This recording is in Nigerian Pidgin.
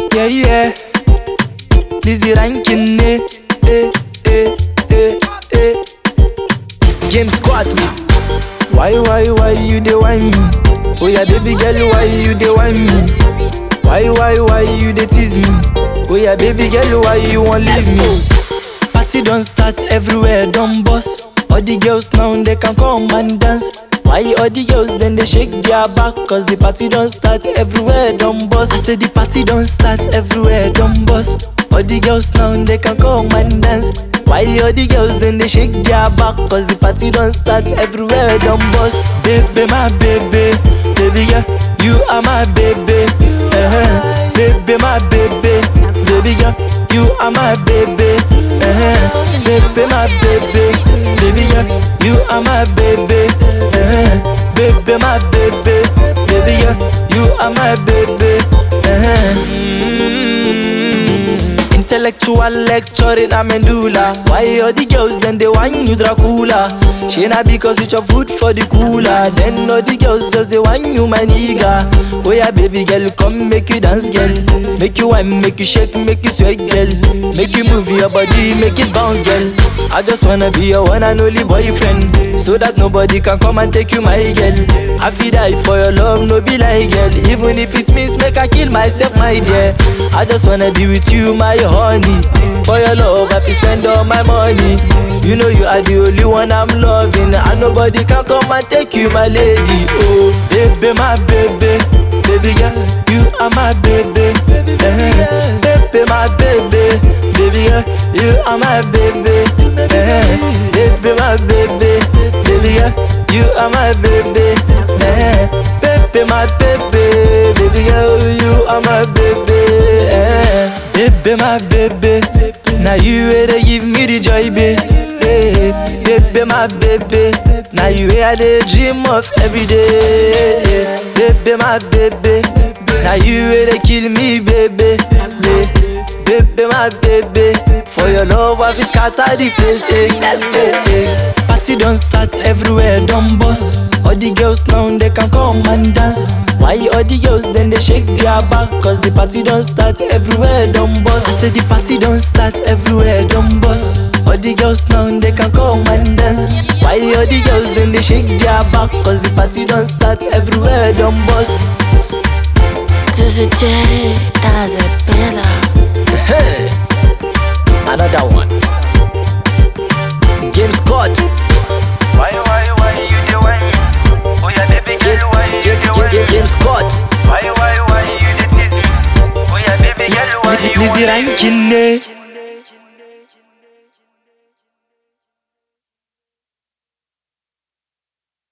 yeah yeah. Lizzie ranking ne, eh eh eh eh. Game squad. Why why why you dey whine me? Oh yeah, baby girl, why you dey whine me? Why why why you dey tease me? Oh yeah, baby girl, why you wan leave me? Party don start everywhere, don bust. All the girls now they can come and dance. Why all the girls then they shake their back? Cause the party don't start everywhere, don't bust. I say the party don't start everywhere, don't bust. All the girls now they can come and dance. Why all the girls then they shake their back? Cause the party don't start everywhere, don't bust. Baby, my baby, baby girl, you are my baby. Uh-huh. Baby, my baby, baby girl, you are my baby. Uh-huh. Baby, my baby, baby girl, you are my baby. Uh-huh. Baby, my baby, baby girl, you are my baby. Uh-huh. Mm. Intellectual lecturing a medulla. Why all the girls then they whine you Dracula? She na because you chop food for the cooler. Then all the girls just they whine you my nigga. Oh yeah, baby girl, come make you dance, girl. Make you whine, make you shake, make you twerk, girl. Make you move your body, make it bounce, girl. I just wanna be your one and only boyfriend, so that nobody can come and take you, my girl. I feel die for your love, no be like girl. Even if it means make I kill myself, my dear. I just wanna be with you, my honey. For your love, I feel spend all my money. You know you are the only one I'm loving, and nobody can come and take you, my lady. Oh, baby, my baby, baby girl, you are my baby. Eh, Baby, my baby, baby girl, you are my baby. Eh, Baby, my baby, baby girl, you are my baby. Eh, Baby, my baby, baby girl, you are my baby. Eh, Baby, my baby, now you where they give me the joy, baby. Baby, my baby, now you where I dey dream of every day. Baby, my baby, now you where they kill me, baby. Baby, my baby, for your love I feel scatter the place. eh. Let's go. eh. Party don't start everywhere, don't bust. All the girls now they can come and dance. Why all the girls then they shake their back? Cause the party don't start everywhere, don't bust. I said the party don't start everywhere, don't bust. All the girls now they can come and dance. Why all the girls then they shake their back? Cause the party don't start everywhere, don't bust. This is J, does it better. Hey, another one. Game squad. Why, why, why you dey whine? Oh yeah, baby Game, girl, why you game, dey game, whine? game, game squad. Why, why, why you dey tease me? Oh yeah, baby girl, why you Lizzie whine? ranking ne.